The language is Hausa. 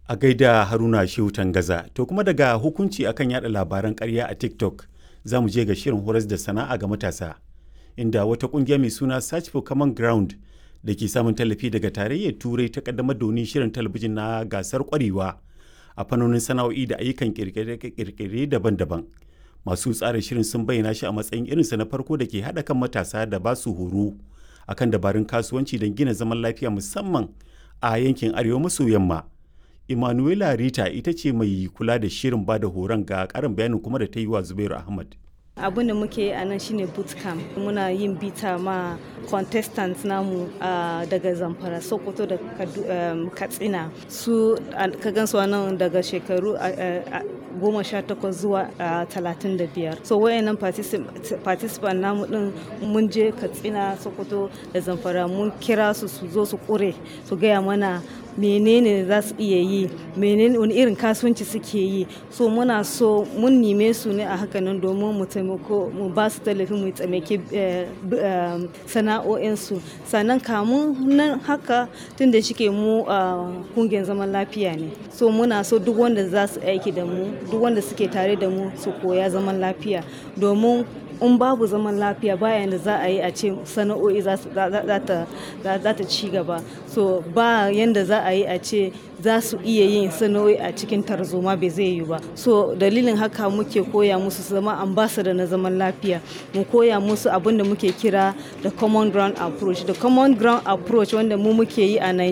A gaida Haruna Shehu Tangaza, to kuma daga hukunci akan yada labaran ƙarya a TikTok za mu je ga shirin horas da sana'a ga matasa, inda wata ƙungiya mai suna Search for Common Ground da ke samun tallafi daga tarayyar Turai ta kaddamar da wani shirin talabijin na gasar ƙwarewa a fannonin sana'o'i da ayyukan ƙirƙire daban-daban. Masu tsara shirin sun bayyana shi a matsayin irinsa na farko da ke haɗa kan matasa da ba su horo akan dabarun kasuwanci don gina zaman lafiya musamman a yankin arewa maso yamma. Emanuela Rita ita ce mai kula da shirin ba da horon ga karin bayanin kuma da ta yi wa Zubairu Ahmad. abin da muke a nan shine bootcamp muna yin bita ma contestants namu daga zamfara sokoto da katsina su ka gansu nan daga shekaru goma sha takwas zuwa talatin da biyar so wayannan participant namu din mun je katsina sokoto da zamfara mun kira su su zo su kure su gaya mana menene za su iya yi menene wani irin kasuwanci suke yi so muna so mun nime su ne a hakanan domin mu taimako mu ba su tallafi mu tsamake sana'o'insu sannan kamun nan haka tun da shike mu kungiyar zaman lafiya ne so muna so duk wanda za su aiki da mu duk wanda suke tare da mu su koya zaman lafiya domin in babu zaman lafiya bayan da za a yi a ce sana'o'i za ta ci gaba so ba yanda za a yi a ce za su iya yin sana'o'i a cikin tarzoma bai zai yi ba so dalilin haka muke koya musu su zama ambassador na zaman lafiya mu koya musu abin da muke kira da common ground approach da common ground approach wanda mu muke yi a